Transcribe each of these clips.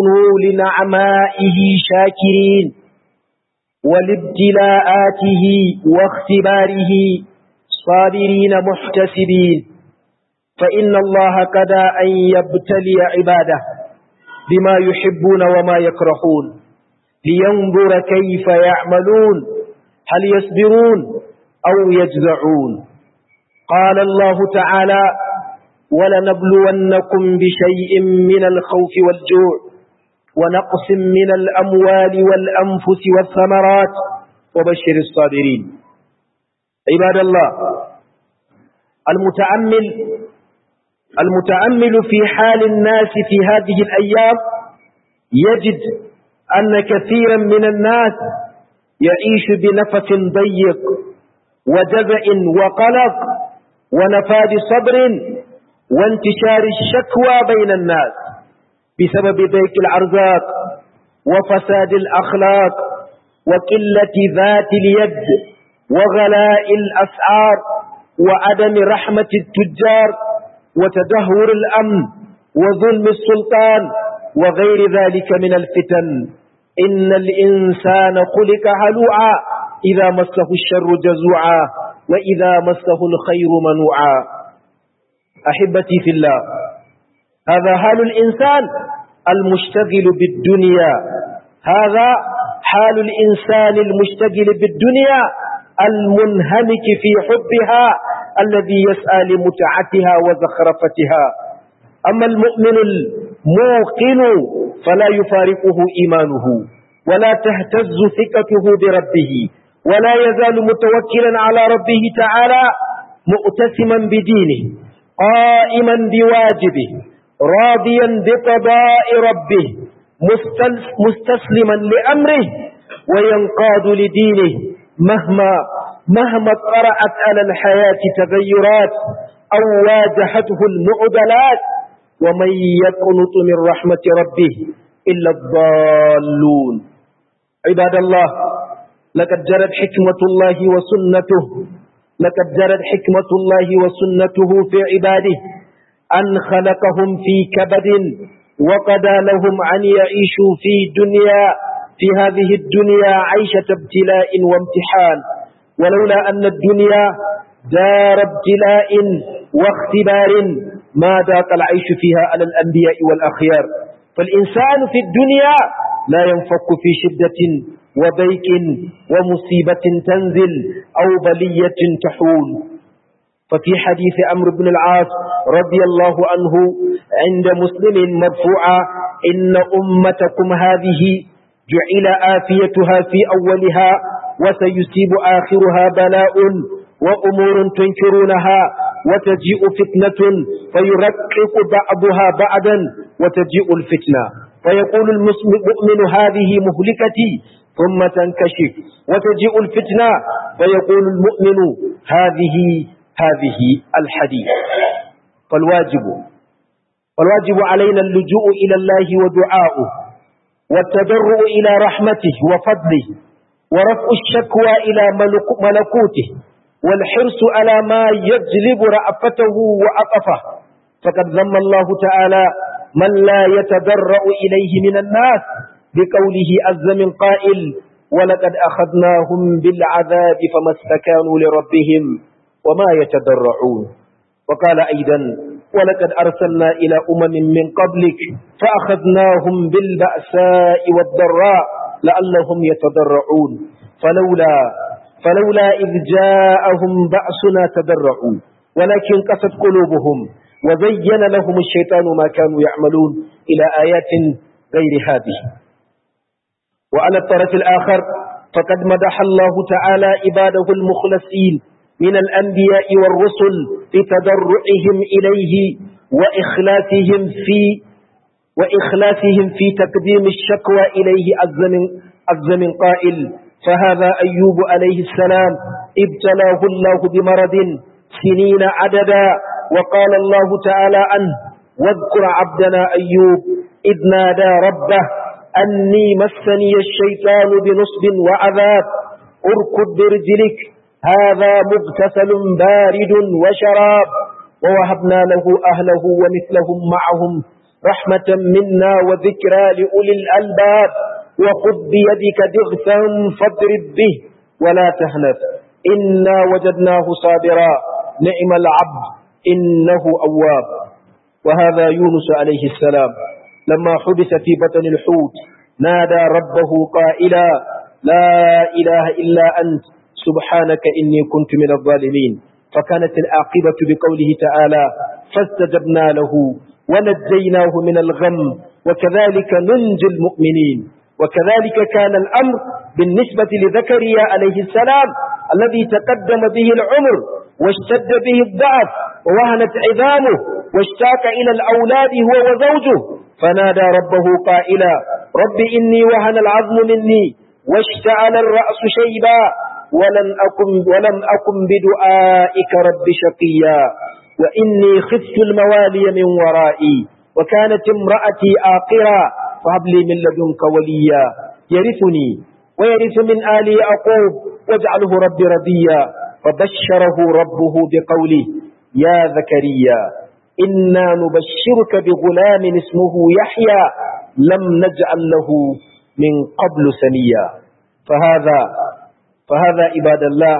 كونوا لنعمائه شاكرين ولابتلاءاته واختباره صابرين محتسبين فإن الله قد أن يبتلي عباده بما يحبون وما يكرهون لينظر كيف يعملون هل يصبرون أو يجزعون قال الله تعالى ولنبلونكم بشيء من الخوف والجوع ونقص من الأموال والأنفس والثمرات وبشر الصابرين عباد الله المتأمل المتأمل في حال الناس في هذه الأيام يجد أن كثيرا من الناس يعيش بنفس ضيق وجزع وقلق ونفاد صبر وانتشار الشكوى بين الناس بسبب ضيق الأرزاق وفساد الأخلاق وقلة ذات اليد وغلاء الأسعار وعدم رحمة التجار وتدهور الأمن وظلم السلطان وغير ذلك من الفتن إن الإنسان خلق هلوعا إذا مسه الشر جزوعا وإذا مسه الخير منوعا أحبتي في الله هذا حال الإنسان المشتغل بالدنيا هذا حال الإنسان المشتغل بالدنيا المنهمك في حبها الذي يسعى لمتعتها وزخرفتها أما المؤمن الموقن فلا يفارقه إيمانه ولا تهتز ثقته بربه ولا يزال متوكلا على ربه تعالى مؤتسما بدينه قائما بواجبه راضيا بقضاء ربه مستسلما لأمره وينقاد لدينه مهما مهما طرأت على الحياة تغيرات أو واجهته المعضلات ومن يقنط من رحمة ربه إلا الضالون عباد الله لقد جرت حكمة الله وسنته لقد جرت حكمة الله وسنته في عباده أن خلقهم في كبد وقضى لهم أن يعيشوا في دنيا في هذه الدنيا عيشة ابتلاء وامتحان ولولا أن الدنيا دار ابتلاء واختبار ما ذاق العيش فيها على الأنبياء والأخيار فالإنسان في الدنيا لا ينفك في شدة وضيق ومصيبة تنزل أو بلية تحول ففي حديث عمرو بن العاص رضي الله عنه عند مسلم مرفوعا إن أمتكم هذه جعل آفيتها في أولها وسيصيب آخرها بلاء وأمور تنكرونها وتجيء فتنة فيرقق بعضها بعضا وتجيء الفتنة فيقول المؤمن هذه مهلكتي ثم تنكشف وتجيء الفتنة فيقول المؤمن هذه هذه الحديث فالواجب فالواجب علينا اللجوء إلى الله ودعاؤه والتضرع إلى رحمته وفضله ورفع الشكوى إلى ملكوته والحرص على ما يجلب رأفته وعطفه فقد ذم الله تعالى من لا يتضرع إليه من الناس بقوله عز من قائل ولقد أخذناهم بالعذاب فما استكانوا لربهم وما يتضرعون وقال أيضا ولقد أرسلنا إلى أمم من قبلك فأخذناهم بالبأساء والضراء لعلهم يتضرعون فلولا فلولا إذ جاءهم بأسنا تضرعوا ولكن قست قلوبهم وزين لهم الشيطان ما كانوا يعملون إلى آيات غير هذه وعلى الطرف الآخر فقد مدح الله تعالى عباده المخلصين من الأنبياء والرسل بتضرعهم إليه وإخلاصهم في وإخلاصهم في تقديم الشكوى إليه عز من قائل فهذا أيوب عليه السلام ابتلاه الله بمرض سنين عددا وقال الله تعالى عنه واذكر عبدنا أيوب إذ نادى ربه أني مسني الشيطان بنصب وعذاب اركض برجلك هذا مغتسل بارد وشراب ووهبنا له أهله ومثلهم معهم رحمة منا وذكرى لأولي الألباب وخذ بيدك دغثا فاضرب به ولا تهنف إنا وجدناه صابرا نعم العبد إنه أواب وهذا يونس عليه السلام لما حدث في بطن الحوت نادى ربه قائلا لا إله إلا أنت سبحانك إني كنت من الظالمين فكانت العاقبة بقوله تعالى فاستجبنا له ونجيناه من الغم وكذلك ننجي المؤمنين وكذلك كان الأمر بالنسبة لزكريا عليه السلام الذي تقدم به العمر واشتد به الضعف ووهنت عظامه واشتاق إلى الأولاد هو وزوجه فنادى ربه قائلا رب إني وهن العظم مني واشتعل الرأس شيبا ولن أكن, ولم أكن بدعائك رب شقيا وإني خفت الموالي من ورائي وكانت امرأتي آقرا فهب لي من لدنك وليا يرثني ويرث من آل يعقوب واجعله رب رضيا فبشره ربه بقوله يا زكريا إنا نبشرك بغلام اسمه يحيى لم نجعل له من قبل سميا فهذا فهذا عباد الله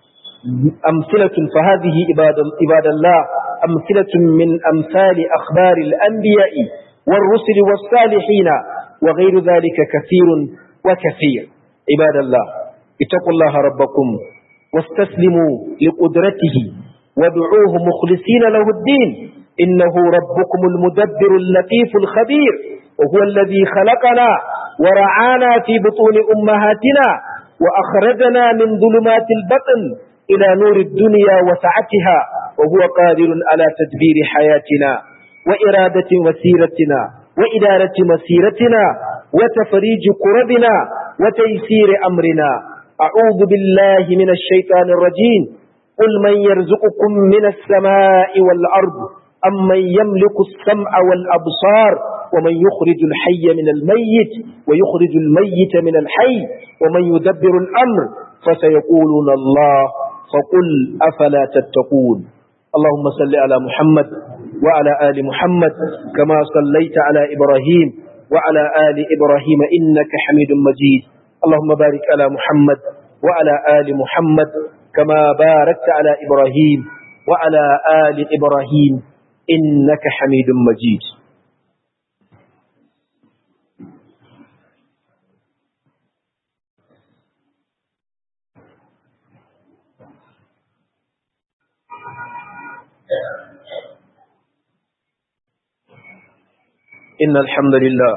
أمثلة فهذه عباد الله أمثلة من أمثال أخبار الأنبياء والرسل والصالحين وغير ذلك كثير وكثير عباد الله اتقوا الله ربكم واستسلموا لقدرته ودعوه مخلصين له الدين إنه ربكم المدبر اللطيف الخبير وهو الذي خلقنا ورعانا في بطون أمهاتنا وأخرجنا من ظلمات البطن إلى نور الدنيا وسعتها وهو قادر على تدبير حياتنا وإرادة مسيرتنا وإدارة مسيرتنا وتفريج كربنا وتيسير أمرنا أعوذ بالله من الشيطان الرجيم قل من يرزقكم من السماء والأرض أم من يملك السمع والأبصار ومن يخرج الحي من الميت ويخرج الميت من الحي ومن يدبر الأمر فسيقولون الله فقل أفلا تتقون اللهم صل على محمد وعلى آل محمد كما صليت على إبراهيم وعلى آل إبراهيم إنك حميد مجيد اللهم بارك على محمد وعلى آل محمد كما باركت على إبراهيم وعلى آل إبراهيم إنك حميد مجيد إن الحمد لله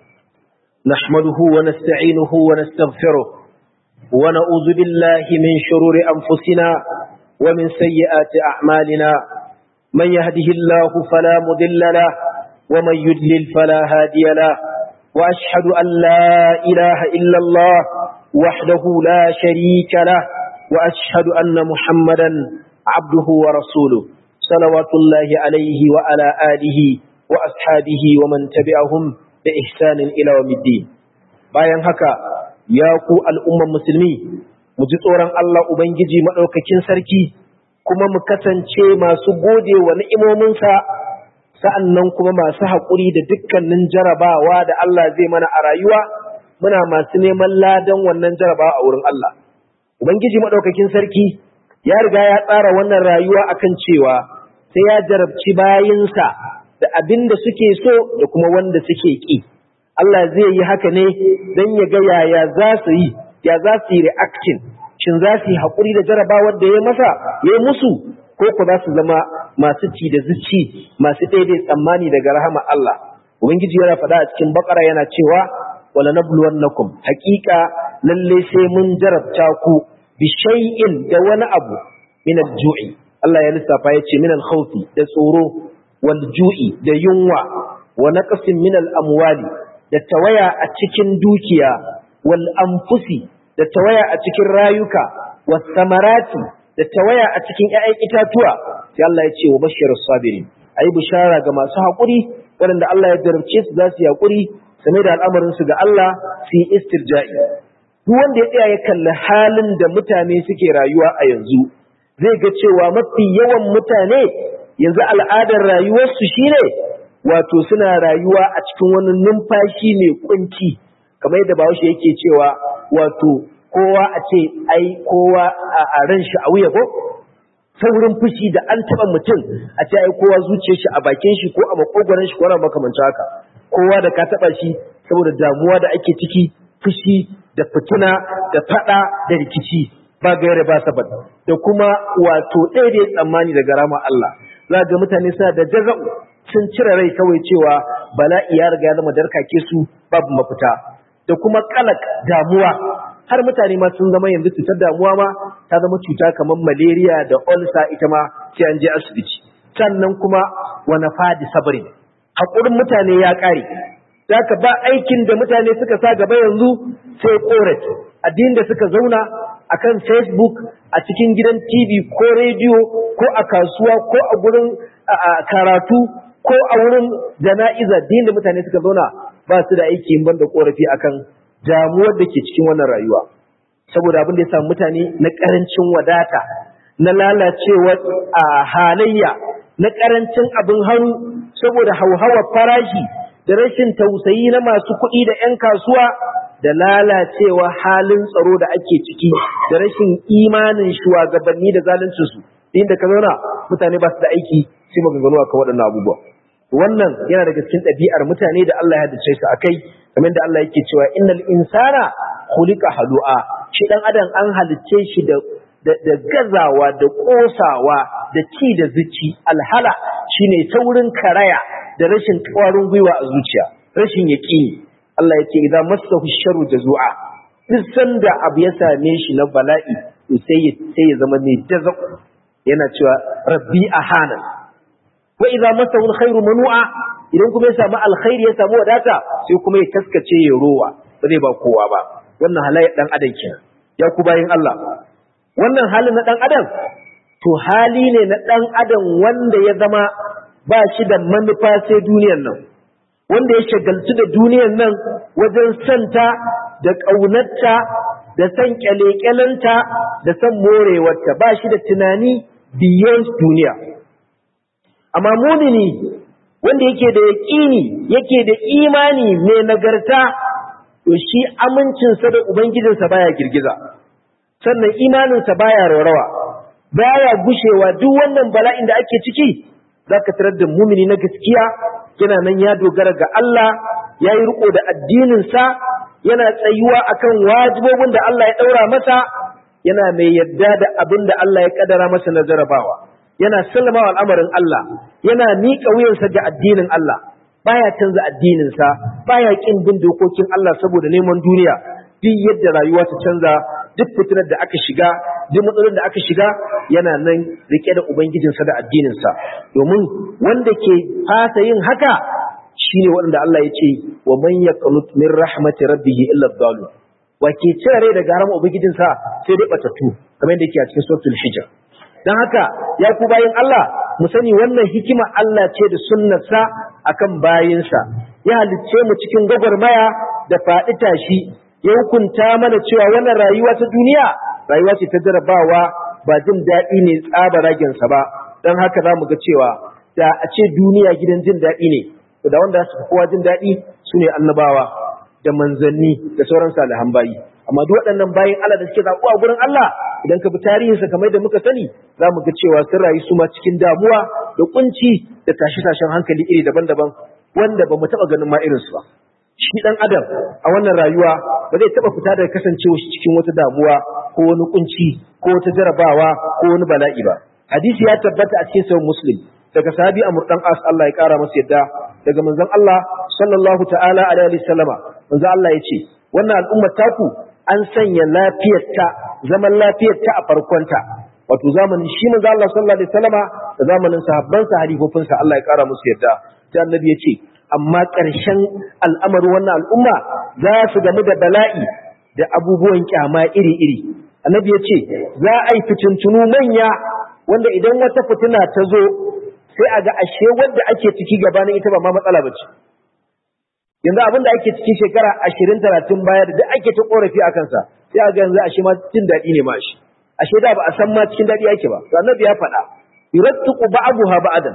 نحمده ونستعينه ونستغفره ونعوذ بالله من شرور أنفسنا ومن سيئات أعمالنا من يهده الله فلا مضل له ومن يدلل فلا هادي له وأشهد أن لا إله إلا الله وحده لا شريك له وأشهد أن محمدا عبده ورسوله صلوات الله عليه وعلى آله وأصحابه ومن تبعهم بإحسان إلى يوم الدين bayan haka ya ku al'umman musulmi mu ji tsoron Allah Ubangiji maɗaukakin sarki kuma mu kasance masu gode wa ni'imominsa sa'annan kuma masu haƙuri da dukkanin jarabawa da Allah zai mana a rayuwa muna masu neman ladan wannan jarabawa a wurin Allah Ubangiji maɗaukakin sarki ya riga ya tsara wannan rayuwa akan cewa sai ya jarabci bayinsa da abin da suke so da kuma wanda suke ƙi. Allah zai yi haka ne don ya ga yaya za su yi, ya za su yi reaction, shin za su yi haƙuri da jarabawar da ya masa, ya yi musu, ko ku za su zama masu ci da zuci, masu daidai tsammani daga rahama Allah. Ubangiji yana faɗa a cikin bakara yana cewa, wala nabluwannakum haƙiƙa lalle sai mun jarabta ku bi shay'in da wani abu min al-ju'i. Allah ya lissafa ya ce min al-khawfi da tsoro walju'i da yunwa wa naqsin min al-amwali da tawaya a cikin dukiya wal anfusi da tawaya a cikin rayuka was samarati da tawaya a cikin ƴaƴan itatuwa sai Allah ya ce wa bashirus sabirin ayi bishara ga masu haƙuri waɗanda Allah ya jarabce su za su yi haƙuri sane da al'amarin su ga Allah su yi istirja'i duk wanda ya tsaya ya kalli halin da mutane suke rayuwa a yanzu zai ga cewa mafi yawan mutane yanzu al'adar rayuwarsu shine wato suna rayuwa a cikin wani numfashi mai kunci kamar yadda bahaushe yake cewa wato kowa a ce ai kowa a ran shi a wuya ko saurin fushi da an taba mutum a ce ai kowa zuciyar shi a bakin shi ko a makogoron shi ko na makamancin haka kowa da ka taba shi saboda damuwa da ake ciki fushi da fitina da fada da rikici ba gaira ba sabat da kuma wato ɗaya da tsammani daga rama Allah za ga mutane suna da jaza'u sun cire rai kawai cewa bala'i ya riga ya zama darkake su babu mafita da kuma kalak damuwa har mutane ma sun zama yanzu cutar damuwa ma ta zama cuta kamar malaria da ulcer ita ma sai an je asibiti sannan kuma wani fadi sabari haƙurin mutane ya ƙare Zaka ba aikin da mutane suka sa gaba yanzu sai korafi addinin da suka zauna akan Facebook a cikin gidan TV ko rediyo ko a kasuwa ko a gurin karatu ko a wurin jana'iza din da mutane suka zauna ba su da aiki in banda korafi akan damuwar da ke cikin wannan rayuwa saboda abin da ya samu mutane na karancin wadata na lalacewar a halayya na karancin abin hannu saboda hauhawar farashi da rashin tausayi na masu kuɗi da 'yan kasuwa da lalacewa halin tsaro da ake ciki da rashin imanin shugabanni da zaluncinsu inda ka zauna mutane ba su da aiki sai maganganu akan waɗannan abubuwa wannan yana daga cikin ɗabi'ar mutane da Allah ya hadace su akai kamar da Allah yake cewa innal insana khuliqa halu'a shi dan adam an halicce shi da da gazawa da kosawa da ci da zuci alhala shine saurin karaya da rashin ƙwarin gwiwa a zuciya rashin yaƙini Allah ya ce idan masahu sharru jazua duk sanda abu ya same shi na bala'i to sai ya sai ya zama mai jaza yana cewa rabbi ahana wa idan masahu alkhairu manu'a idan kuma ya samu alkhairi ya samu wadata sai kuma ya taskace ya rowa ba zai ba kowa ba wannan halayyar dan adam kenan ya ku bayin Allah wannan halin na dan adam to hali ne na dan adam wanda ya zama ba shi da manufa sai duniyar nan wanda ya shagaltu da duniyar nan wajen santa da ƙaunarta da san kyalekyalanta da san morewarta ba shi da tunani beyond duniya amma mumini wanda yake da yaƙini yake da imani mai nagarta to shi amincinsa da ubangijinsa baya girgiza sannan imaninsa baya raurawa baya gushewa duk wannan bala'in da ake ciki zaka tarar da mumini na gaskiya yana nan ya dogara ga Allah ya yi riko da addininsa yana tsayuwa akan wajibobin da Allah ya ɗaura masa yana mai yadda da abin da Allah ya ƙadara masa na jarabawa yana sallama wa al'amarin Allah yana miƙa wuyansa ga addinin Allah baya canza addininsa baya ƙin bin dokokin Allah saboda neman duniya duk yadda rayuwa ta canza duk fitinar da aka shiga duk matsalolin da aka shiga yana nan rike da ubangijinsa da addininsa domin wanda ke fasa yin haka shine wanda Allah ya ce wa man yaqnut min rahmati rabbih illa dhalu wa ke cire rai daga haram ubangijinsa sai dai batatu kamar yadda yake a cikin suratul hijr dan haka ya ku bayin Allah mu sani wannan hikima Allah ce da sunnarsa akan bayinsa ya halicce mu cikin gwagwarmaya da faɗi tashi ya hukunta mana cewa wannan rayuwa ta duniya rayuwa ce ta jarabawa ba jin daɗi ne tsaba ragensa ba don haka za mu ga cewa da a ce duniya gidan jin daɗi ne da wanda su kowa jin daɗi su ne annabawa da manzanni da sauran salihan bayi amma duk waɗannan bayin Allah da suke zaɓuwa gurin Allah idan ka bi tarihinsa kamar da muka sani za mu ga cewa sun rayu su ma cikin damuwa da kunci da tashe-tashen hankali iri daban-daban wanda ba mu taɓa ganin ma irinsu ba shi ɗan adam a wannan rayuwa ba zai taɓa fita daga kasancewa shi cikin wata damuwa ko wani kunci ko wata jarabawa ko wani bala'i ba hadisi ya tabbata a cikin sahih muslim daga sahabi amr dan as Allah ya kara masa yadda daga manzon Allah sallallahu ta'ala alaihi wasallama manzon Allah ya ce wannan al'ummar taku an sanya lafiyarta zaman lafiyarta a farkonta wato zamanin shi manzon Allah sallallahu alaihi wasallama da zamanin sahabbansa halifofinsa Allah ya kara musu yadda sai annabi ya ce amma ƙarshen al'amarin wannan al'umma za su gamu da bala'i da abubuwan kyama iri-iri. Annabi ya ce, za a yi fitintunu manya wanda idan wata fitina ta zo sai a ga ashe wadda ake ciki gabanin ita ba ma matsala ba ce. Yanzu abin da ake ciki shekara ashirin talatin baya da duk ake ta korafi a kansa sai a ga yanzu ashe ma jin daɗi ne ma shi. Ashe da ba a san ma cikin daɗi ake ba. To annabi ya faɗa, yurattuku ba'abuha ba'adan.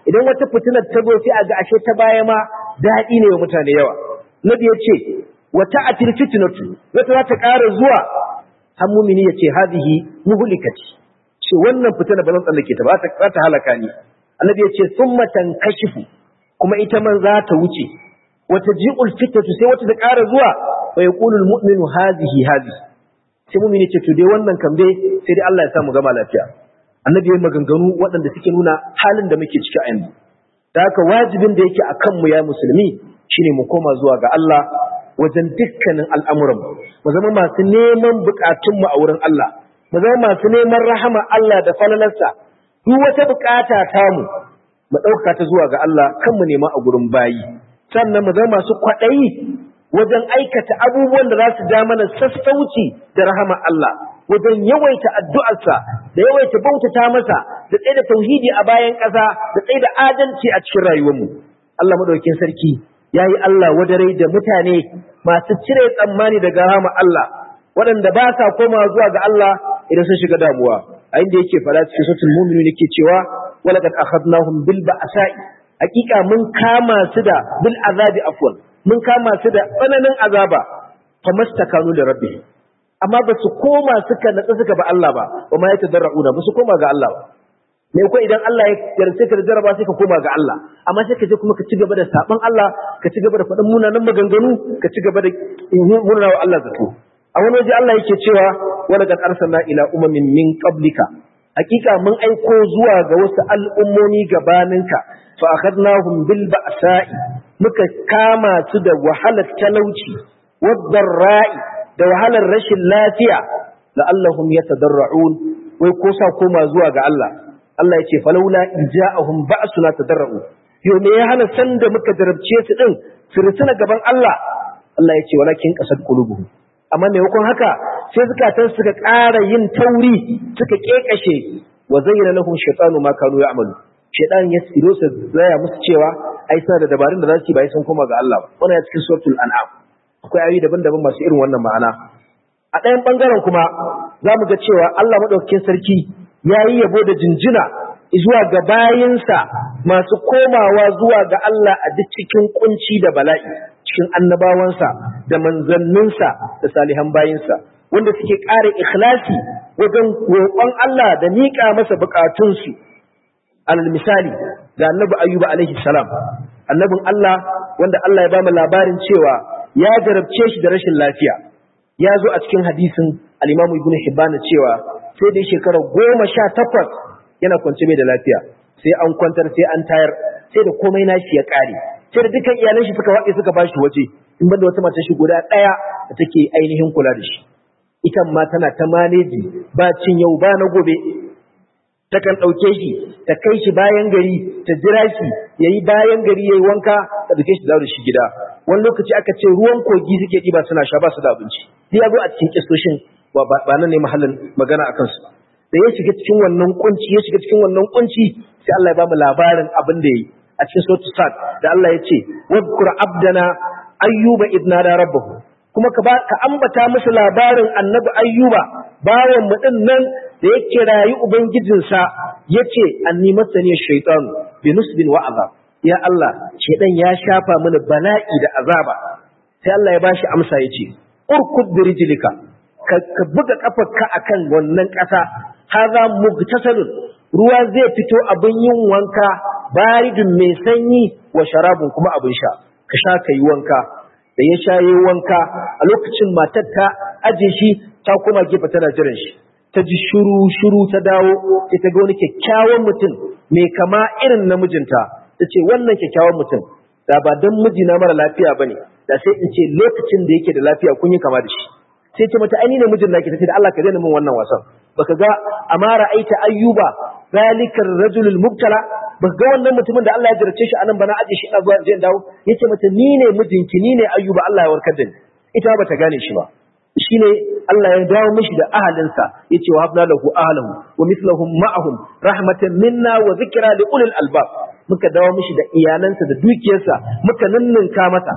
idan wata fitinar ta zo sai a ga ashe ta baya ma daɗi ne wa mutane yawa nabi ya ce wata atil fitnatu wata za ta ƙara zuwa har mumini ya ce hadhihi muhlikati ce wannan fitina ba zan tsallake ta ba za ta halaka ni annabi ya ce summa tankashifu kuma ita man za ta wuce wata ji'ul fitnatu sai wata ta ƙara zuwa wa yaqulu almu'minu hadhihi hadhihi sai mumini ce to dai wannan kan dai sai dai Allah ya sa mu gama lafiya annabi ya maganganu waɗanda suke nuna halin da muke ciki a yanzu da haka wajibin da yake akan mu ya musulmi shine mu koma zuwa ga Allah wajen dukkanin al'amuran mu zama masu neman bukatun mu a wurin Allah mu zama masu neman rahama Allah da falalarsa duk wata bukata ta mu mu ɗauka ta zuwa ga Allah kan mu nema a gurin bayi sannan mu zama masu kwaɗayi wajen aikata abubuwan da za su ja mana sassauci da rahama Allah wajen yawaita addu'arsa da yawaita bautata masa da tsaye da tauhidi a bayan ƙasa da tsaye da adalci a cikin rayuwarmu Allah madaukakin sarki yayi Allah wadare da mutane masu cire tsammani daga rahama Allah waɗanda ba sa koma zuwa ga Allah idan sun shiga damuwa a inda yake fara cikin suratul mu'minun yake cewa walaqad akhadnahum bil ba'sa'i hakika mun kama su da bil azabi afwan mun kama su da tsananin azaba famastakanu da rabbi amma ba su koma suka natsa suka ba Allah ba wa ma yatadarrauna ba su koma ga Allah ba me ko idan Allah ya yarce ka da jaraba sai ka koma ga Allah amma sai ka je kuma ka ci gaba da saban Allah ka ci gaba da faɗin munanan maganganu ka ci gaba da murna wa Allah zato a wani waje Allah yake cewa wa laqad arsalna ila umamin min qablika hakika mun aiko zuwa ga wasu al'ummomi gabaninka fa akhadnahum bil ba'sa'i muka kama su da wahalar talauci wadar ra'i da wahalar rashin lafiya la'allahum yatadarra'un wai ko sa koma zuwa ga Allah Allah ya ce falaula ija'ahum ba'suna tadarra'u yo me ya hana san da muka jarabce su din su rusuna gaban Allah Allah ya ce walakin qasad qulubuhum amma maimakon haka sai zukatan suka ƙara yin tauri suka kekashe wa zayyana lahum shaytanu ma kanu ya'malu shaytan ya tsiro su zaya musu cewa ai suna da dabarun da za su yi bai sun koma ga Allah ba wannan ya cikin suratul an'am akwai ayoyi daban-daban masu irin wannan ma'ana a ɗayan ɓangaren kuma za mu ga cewa Allah maɗaukakin sarki ya yi yabo da jinjina zuwa ga bayinsa masu komawa zuwa ga Allah a duk cikin kunci da bala'i cikin annabawansa da manzanninsa da salihan bayinsa wanda suke ƙara ikhlasi wajen roƙon Allah da miƙa masa buƙatunsu alal misali ga annabi ayyuba alaihi salam annabin Allah wanda Allah ya ba mu labarin cewa ya jarabce shi da rashin lafiya ya zo a cikin hadisin al-Imam Ibn Hibban cewa sai da shekara goma sha takwas yana kwance bai da lafiya sai an kwantar sai an tayar sai da komai nashi ya kare sai da dukkan iyalan shi suka waɗe suka bashi waje in banda wata mace shi guda ɗaya da take ainihin kula da shi ita ma tana ta maneji ba cin yau ba na gobe takan ɗauke shi ta kai shi bayan gari ta jira shi ya yi bayan gari ya yi wanka ta ɗauke shi da shi gida wani lokaci aka ce ruwan kogi suke ɗiba suna sha ba su da abinci duk ya zo a cikin kistoshin ba nan ne mahallin magana a kansu da ya shiga cikin wannan kunci ya shiga cikin wannan kunci sai Allah ya ba mu labarin abin da ya yi a cikin suratul sad da Allah ya ce wadkur abdana ayyuba idna da rabbahu kuma ka ka ambata musu labarin annabi ayyuba bawan mu din nan da ya kirayi ubangijinsa yace anni masani shaytan bi nusbin wa azab ya Allah shedan ya shafa mini bala'i da azaba sai Allah ya bashi amsa yace urkud bi rijlika ka buga kafarka akan wannan ƙasa haza mugtasalun ruwa zai fito abin yin wanka baridun mai sanyi wa sharabun kuma abin sha ka sha kai wanka da ya sha yi wanka a lokacin matar ta aje shi ta kuma gefe tana jiran shi ta ji shuru shuru ta dawo sai ta ga wani kyakkyawan mutum mai kama irin namijinta ta ce wannan kyakkyawan mutum da ba don mijina mara lafiya ba ne da sai in ce lokacin da yake da lafiya kun yi kama da shi sai ce mata aini ne mijin naki tace da Allah ka daina min wannan wasan baka ga amara aita ayyuba zalikar rajulul mubtala baka ga wannan mutumin da Allah ya jarrace shi anan bana aje shi ina zuwa je dawo yace mata ni ne mijinki ni ne ayyuba Allah ya warkar da ni ita bata gane shi ba shine Allah ya dawo mishi da ahalinsa yace wa habna lahu ahlahu wa mithluhum ma'ahum rahmatan minna wa zikra li ulil albab muka dawo mishi da iyalansa da dukiyarsa muka ninninka masa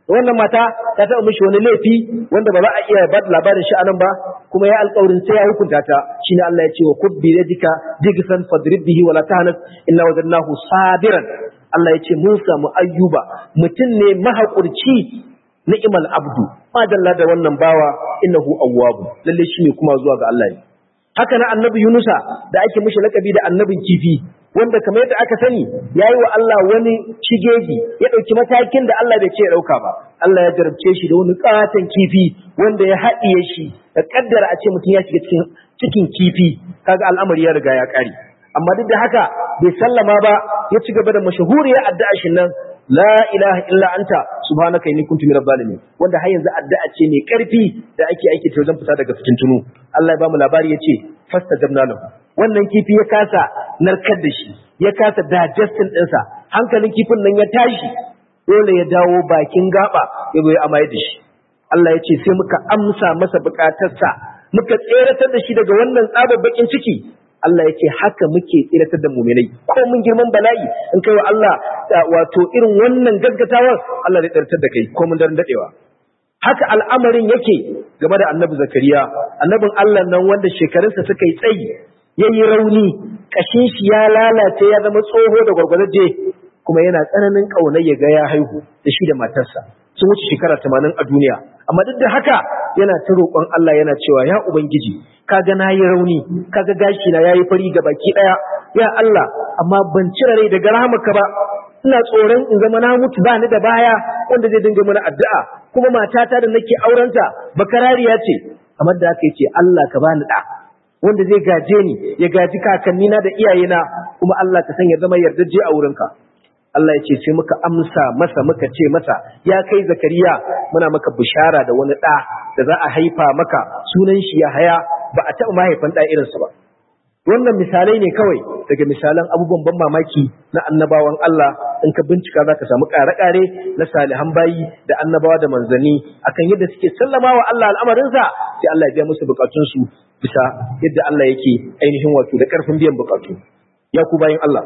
wannan mata ta taɓa mishi wani laifi wanda ba za a iya ba labarin shi anan ba kuma ya alƙawarin sai ya hukunta ta shine Allah ya ce wa kubbi yadika digsan fadrib bihi wala tahnas inna wajadnahu sabiran Allah ya ce mun samu ayyuba mutum ne mahaƙurci ni'mal abdu madalla da wannan bawa innahu awwabu lalle shine kuma zuwa ga Allah ne haka na annabi Yunusa da ake mishi lakabi da annabin kifi wanda kamar yadda aka sani yayi wa Allah wani shigegi ya dauki matakin da Allah bai ce ya dauka ba Allah ya jarabce shi da wani katon kifi wanda ya haɗiye shi da kaddara a ce mutum ya shiga cikin cikin kifi kaga al'amari ya riga ya kare amma duk da haka bai sallama ba ya ci gaba da mashahuriyar addu'a shin nan la ilaha illa anta subhanaka inni kuntu minadh zalimin wanda har yanzu addu'a ce mai karfi da ake aiki ta wajen fita daga cikin tunu Allah ya ba mu labari yace fastajabna lahu wannan kifi ya kasa narkar da shi ya kasa digestion ɗinsa hankalin kifin nan ya tashi dole ya dawo bakin gaba ya bai amaye da shi Allah ya ce sai muka amsa masa bukatarsa muka tseratar da shi daga wannan tsabar bakin ciki Allah ya ce haka muke tsiratar da muminai ko mun girman bala'i in kai wa Allah wato irin wannan gaggatawar Allah zai tsiratar da kai ko mun daren dadewa haka al'amarin yake game da annabi zakariya annabin Allah nan wanda shekarunsa suka yi tsayi yayi rauni kashin shi ya lalace ya zama tsoho da gwargwazaje kuma yana tsananin kaunar ya ga ya haihu da shi da matarsa sun wuce shekara 80 a duniya amma duk da haka yana ta roƙon Allah yana cewa ya ubangiji kaga na yi rauni kaga gashi na yayi fari ga baki daya ya Allah amma ban cire rai daga rahamarka ba ina tsoron in zama na mutu ba ni da baya wanda zai dinga mana addu'a kuma matata da nake aurenta bakarariya ce kamar da aka ce Allah ka bani da wanda zai gaje ni ya gaji kakannina da iyayena kuma Allah ka sanya zama yardaje a wurinka Allah ya ce sai muka amsa masa muka ce masa ya kai zakariya muna maka bishara da wani ɗa da za a haifa maka sunan shi ya haya ba a taɓa mahaifan ɗa irinsa ba wannan misalai ne kawai daga misalan abubuwan ban mamaki na annabawan Allah in ka bincika za ka samu ƙare-ƙare na salihan bayi da annabawa da manzanni akan yadda suke sallama wa Allah al'amarinsa sai Allah ya biya musu bukatunsu bisa yadda Allah yake ainihin wato da ƙarfin biyan bukatu ya ku bayan Allah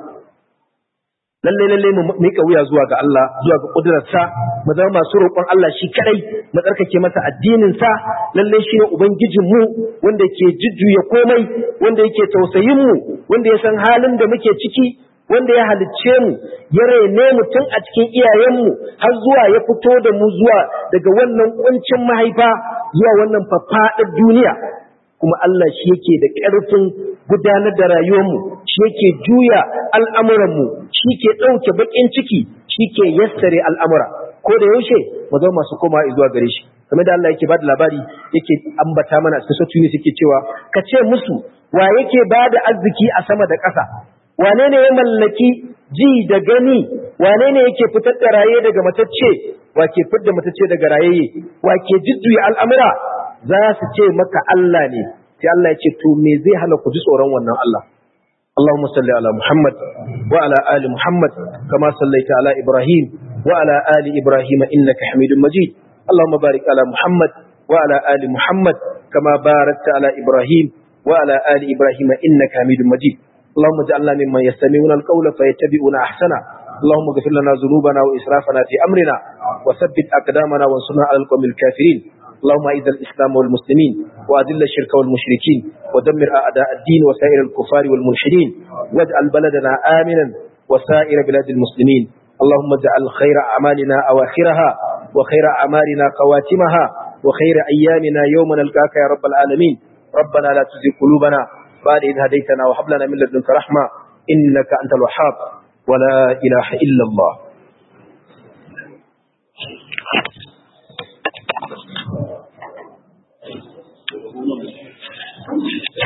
lalle lalle mu mika wuya zuwa ga Allah zuwa ga kudurarsa mu zama masu roƙon Allah shi kadai mu tsarkake masa addinin sa lalle shi ne ubangijin mu wanda ke jujjuya komai wanda yake tausayin mu wanda ya san halin da muke ciki wanda ya halicce mu ya rene mu tun a cikin iyayenmu har zuwa ya fito da mu zuwa daga wannan kuncin mahaifa zuwa wannan faffaɗar duniya kuma Allah shi yake da ƙarfin gudanar da rayuwarmu shi yake juya al'amuranmu shi ke ɗauke baƙin ciki shi ke yassare al'amura ko da yaushe mu zama masu koma zuwa gare shi kamar da Allah yake ba da labari yake ambata mana cikin sautu ne suke cewa ka ce musu wa yake ba da arziki a sama da ƙasa wane ne ya mallaki ji da gani wane ne yake fitar da raye daga matacce wa ke fitar da matacce daga raye wa ke jujjuya al'amura za su ce maka Allah ne sai Allah ya ce to me zai hana ku ji tsoron wannan Allah Allahumma salli ala Muhammad wa ala ali Muhammad kama sallaita ala Ibrahim wa ala ali Ibrahim innaka Hamidum Majid Allahumma barik ala Muhammad wa ala ali Muhammad kama barakta ala Ibrahim wa ala ali Ibrahim innaka Hamidum Majid اللهم اجعلنا ممن يستمعون القول فيتبعون احسنه اللهم اغفر لنا ذنوبنا واسرافنا في امرنا وثبت اقدامنا وانصرنا على القوم الكافرين اللهم اعز الاسلام والمسلمين واذل الشرك والمشركين ودمر اعداء الدين وسائر الكفار والملحدين واجعل بلدنا امنا وسائر بلاد المسلمين اللهم اجعل خير اعمالنا اواخرها وخير اعمالنا خواتمها وخير ايامنا يوم نلقاك يا رب العالمين ربنا لا تزغ قلوبنا بعد إذ هديتنا وهب لنا من لدنك رحمة إنك أنت الوهاب ولا إله إلا الله